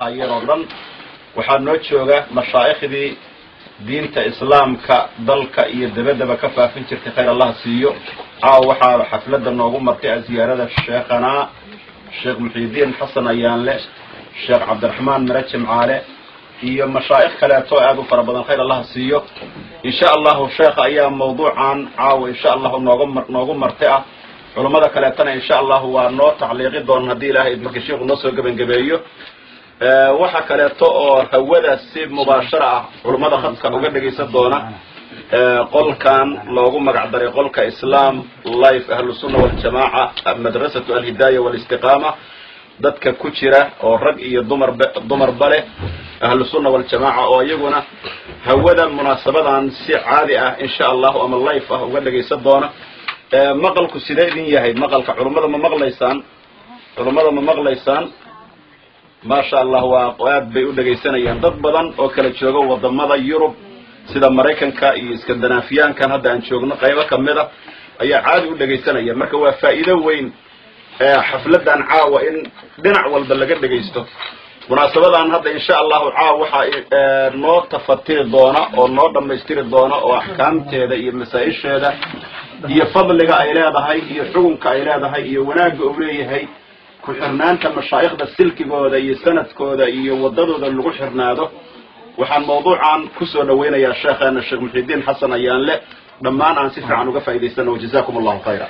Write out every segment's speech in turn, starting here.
ayadoo dhan waxaa noo jooga mashaa'ikhdii diinta islaamka dalka iyo dabaddaba ka faafin jirtay khayr allah siiyo caawa waxaa xafladda noogu martay a ziyaarada sheekhanaa sheekh muxiidiin xasan ayaanle sheekh cabdiraxmaan mire jimcaale iyo mashaa'ikh kaleeto aad u fara badan khayr allah siiyo insha allahu sheekha ayaa mawduucan caawa insha allahu nooga mar noogu marti ah culummada kaleetana insha allahu waa noo tacliiqi doona haddii ilaahay idinka sheikhu noo soo gebangebeeyo waxa kaleeto oo hawada si mubaashara ah culummada khadka uga dhegaysan doona qolkan loogu magac daray qolka islam life ahlusunna waljamaaca madrasatu alhidaaya walistiqaama dadka ku jira oo rag iyo dumarba dumarba leh ahlusunna waljamaaca oo iyaguna hawada munaasabadan si caadi ah insha allahu ama life ah uga dhegaysan doona maqalku sidee idin yahay maqalka culummada ma maqlaysaan culummada ma maqlaysaan maasha allah waa aad bay u dhegaysanayaan dad badan oo kala jooga wadamada yurub sida maraykanka iyo iskandinaafiyaankan hadda aan joogno qaybo kamid a ayaa caadi u dhegaysanaya marka waa faa'iido weyn xafladan caawa in dhinac walba laga dhegaysto munaasabadan hadda insha allahu caawa waxaa noo tafatiri doona oo noo dhammaystiri doona oo axkaamteeda iyo masaa-isheeda iyo fadliga ay leedahay iyo xukunka ay leedahay iyo wanaagga uu leeyahay ku xirnaanta mashaa'ikhda silkigooda iyo sanadkooda iyo wadadooda lagu xirnaado waxaan mawduucan kusoo dhawaynayaa sheekheena sheekh muxidiin xasan ayaanle dhammaan aan si fiican uga faa'idaysano wajazakum allahu khayra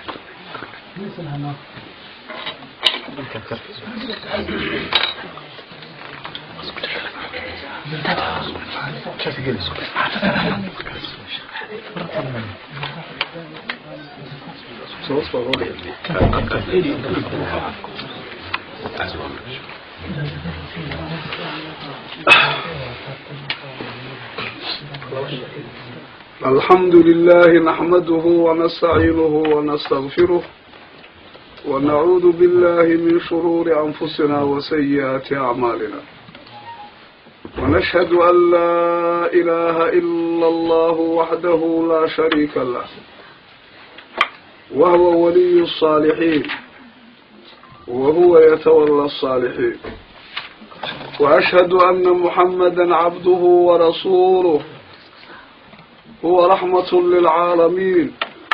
الحمد لله نحمده ونستعينه ونستغفره ونعوذ بالله من شرور أنفسنا وسيئات أعمالنا ونشهد أن لا إله إلا الله وحده لا شريك له وهو ولي الصالحين وهو يتولى الصالحين وأشهد أن محمدا عبده ورسوله هو رحمة للعالمين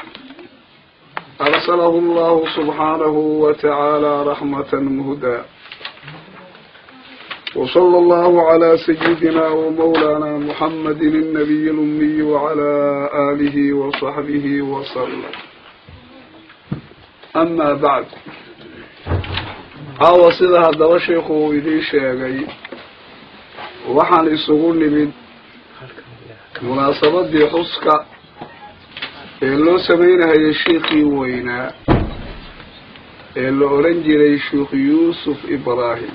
أرسله الله سبحانه وتعالى رحمة مهدى وصلى الله على سيدنا ومولانا محمد النبي الأمي وعلى آله وصحبه وسلم أما بعد caawa sida haddaba sheikhu uu idiin sheegay waxaan isugu nimid munaasabadii xuska ee loo samaynahayay sheikhii weynaa ee la odhan jiray sheikh yuusuf ibraahim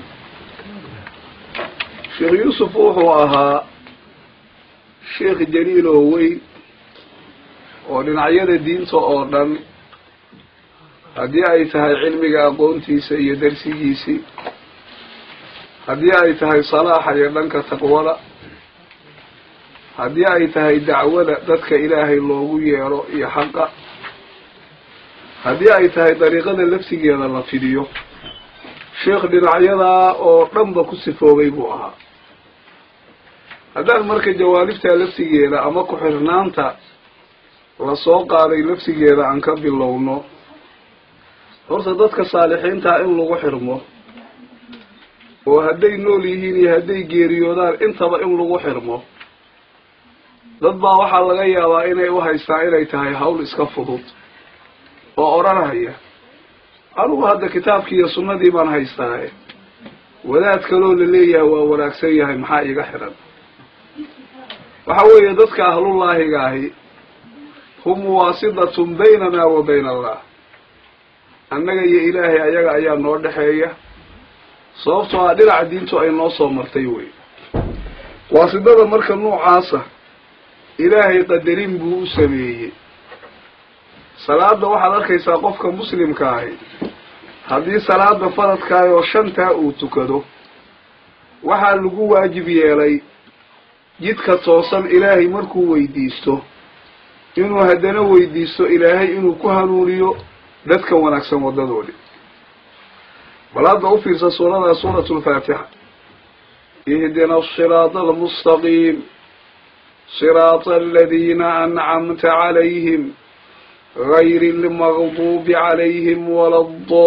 sheikh yuusuf wuxuu ahaa sheikh jaliil oo weyn oo dhinacyada diinta oo dhan haddii ay tahay cilmiga aqoontiisa iyo darsigiisii haddii ay tahay salaaxa iyo dhanka taqwada haddii ay tahay dacwada dadka ilaahay loogu yeero iyo xaqa haddii ay tahay dariiqada laftigeeda la fidiyo sheikh dhinacyadaa oo dhanba ku sifoobay buu ahaa haddaan marka jawaanibtaa laftigeeda ama ku-xirnaanta lasoo qaaday laftigeeda aan ka bilowno horta dadka saalixiintaa in lagu xirmo oo hadday nool yihiin iyo hadday geeriyoodaan intaba in lagu xirmo dad baa waxaa laga yaabaa inay u haystaan inay tahay hawl iska fudud oo odhanaya anugu hadda kitaabkii iyo sunnadii baan haystaaye wadaad kaloo la leeyahay waa wanaagsan yahay maxaa iiga xiran waxa weeye dadka ahlullaahiga ahi hum waasidatun baynana wa bayna allah annaga iyo ilaahay ayaga ayaa noo dhexeeya sababtoo ah dhinaca diintu ay noo soo martay wey waasidada marka noocaasa ilaahay qadarin buu u sameeyey salaada waxaad arkaysaa qofka muslimka ahi haddii salaada faradkaah oo shantaa uu tukado waxaa lagu waajib yeelay jidka toosan ilaahay markuu weydiisto inuu haddana weydiisto ilaahay inuu ku hanuuniyo dadka wanaagsan wadadoodi bal hadda u fiirsa suurada suuratu lfaatixa ihdina asiraata almustaqiim siraata aladiina ancamta calayhim gayri almagduubi calayhim wala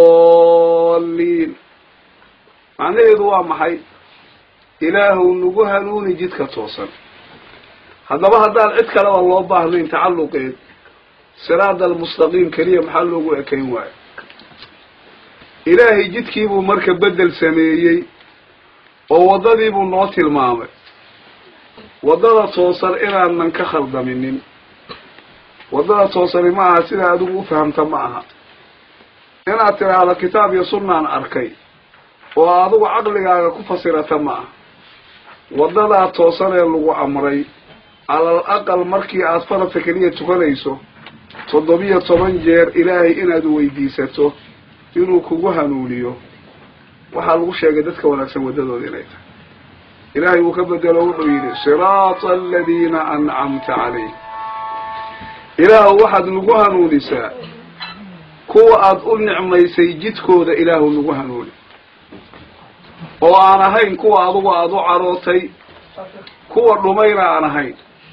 adaliin macnaheedu waa maxay ilaahuw nagu hanuuni jidka toosan haddaba haddaan cid kaleba loo baahnayn tacalluqeed siraada almustaqiim keliya maxaa loogu ekayn waayo ilaahay jidkiibuu marka bedel sameeyey oo waddadiibuu noo tilmaamay waddada toosan inaanan ka khaldaminin waddada toosani ma aha sidaa adigu u fahamta ma aha inaad tidhaahdo kitaab iyo sunnaan arkay oo adigu caqligaaga ku fasirata ma aha waddadaa toosan ee lagu amray alal aqal markii aada faradka keliya tukanayso toddobiyo toban jeer ilaahay inaad weydiisato inuu kugu hanuuniyo waxaa lagu sheegay dadka wanaagsan waddadooda inay tahay ilaahay uu ka bedelo wuxuu yidhi siraata aladiina ancamta calayh ilaahu waxaad nagu hanuunisaa kuwa aada u nicmaysay jidkooda ilaahu nagu hanuuni oo aan ahayn kuwa adugu aada u carootay kuwa dhumayna aan ahayn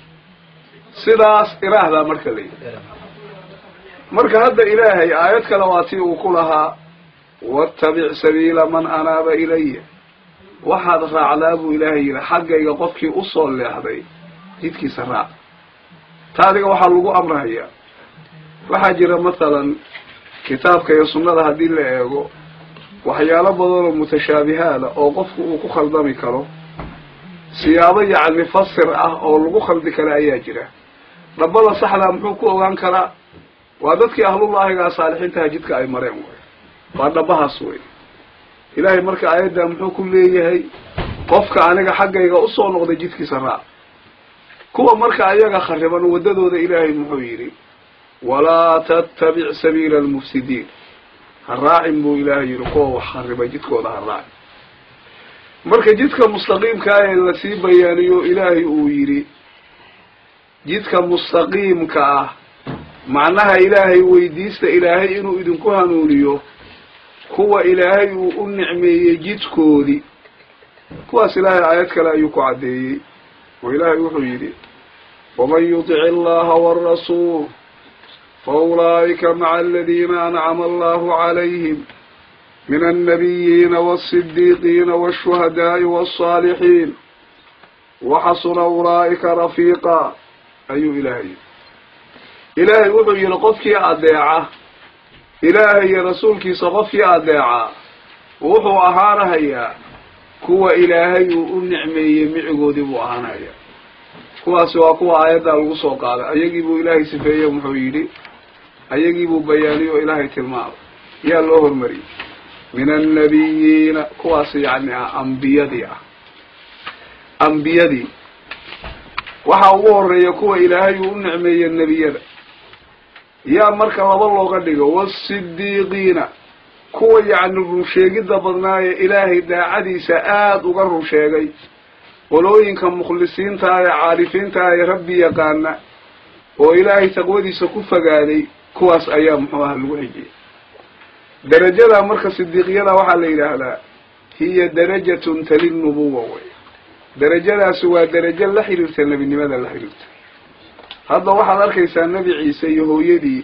sidaas ilaahdaa marka la yidhi marka hadda ilaahay aayad kale waa tii uu ku lahaa wattabic sabiila man anaaba ilaya waxaad raacdaa buu ilaahay yidhi xaggayga qofkii usoo leexday jidkiisa raac ta adiga waxaa lagu amrahayaa waxaa jira mathalan kitaabka iyo sunnada haddii la eego waxyaalo badan oo mutashaabihaada oo qofku uu ku khaldami karo siyaabo yacni fasir ah oo lagu khaldi kara ayaa jira dhabbada saxdaa muxuu ku ogaan karaa waa dadkii ahlullaahigaa saalixiintaha jidka ay mareen wey waa dhabbahaas wey ilaahay marka aayaddaa muxuu ku leeyahay qofka aniga xaggayga usoo noqday jidkiisa raac kuwa marka ayaga khariban waddadooda ilaahay muxuu yidhi walaa tattabic sabiila almufsidiin ha raacin buu ilaahay yidhi kuwa wax kharibay jidkooda ha raacin marka jidka mustaqiimkaa ee lasii bayaaniyo ilaahay uu yidhi jidka mustaqiimka ah macnaha ilaahay weydiista ilaahay inuu idinku hanuuniyo kuwa ilaahay uu u nicmeeyey jidkoodii kuwaas ilaahay aayad kale ayuu ku caddeeyey oo ilaahay wuxuu yidhi waman yutic allaha waarasuul fa ulaa'ika maca aladiina ancama allahu calayhim min annabiyiina waasidiiqiina waashuhadaa'i waالصaalixiin waxasuna ulaa'ika rafiiqa ayuu ilaahay yidhi ilaahay wuxuu yidhi qofkii adeeca ilaahay iyo rasuulkiisa qofkii adeeca wuxuu ahaanahayaa kuwa ilaahay uu u nicmeeyey micigoodii buu ahaanahayaa kuwaasi waa kuwa aayaddaa lagu soo qaaday ayagii buu ilaahay sifeeye muxuu yidhi ayagii buu bayaaniyo o ilaahay tilmaamay yaa loo hormariyey min annabiyiina kuwaas yacni ah ambiyadii ah ambiyadii waxaa ugu horeeya kuwa ilaahay uu u nicmeeye nebiyada yaa marka laba looga dhigo waasidiiqiina kuwa yacni runsheegidda badnaaye ilaahay daacadiisa aada uga run sheegay qolooyinka mukhlisiinta ee caarifiinta ee rabbi yaqaana oo ilaahay taqwadiisa ku fogaaday kuwaas ayaa muxuu aha lagu xijiyay derajada marka sidiiqyada waxaa la yidhaahdaa hiya darajatun tali nubuwa wey derajadaasi waa derajo la xiriirta nebinimada la xiriirta hadda waxaad arkaysaa nebi ciise iyo hooyadii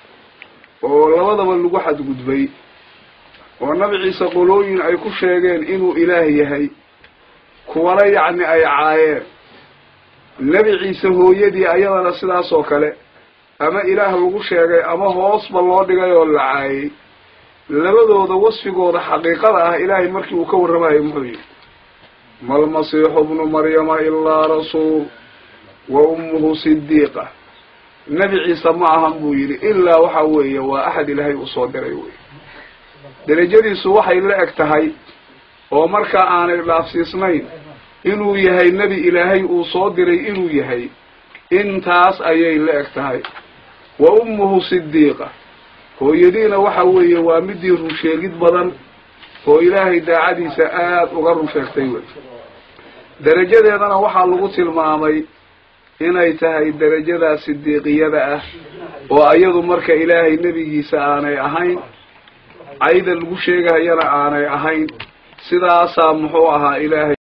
oo labadaba lagu xadgudbay oo nebi ciise qolooyin ay ku sheegeen inuu ilaah yahay kuwana yacni ay caayeen nebi ciise hooyadii ayadana sidaas oo kale ama ilaah lagu sheegay ama hoosba loo dhigay oo la caayay labadooda wasfigooda xaqiiqada ah ilaahay markii uu ka warramayo muxuu yidhi malmasiixu bnu maryama ilaa rasuul wa ummuhu sidiiqa nebi ciise ma ahan buu yidhi ilaa waxa weeye waa axad ilaahay uu soo diray wey derajadiisu waxay la eg tahay oo markaa aanay dhaafsiisnayn inuu yahay nebi ilaahay uu soo diray inuu yahay intaas ayay la eg tahay wa ummuhu sidiiqa hooyadiina waxa weeye waa midii runsheegid badan oo ilaahay daacadiisa aada uga run sheegtay wey derajadeedana waxaa lagu tilmaamay inay tahay derajadaa sidiiqiyada ah oo ayadu marka ilaahay nebigiisa aanay ahayn cayda lagu sheegahayana aanay ahayn sidaasaa muxuu ahaa ilaahay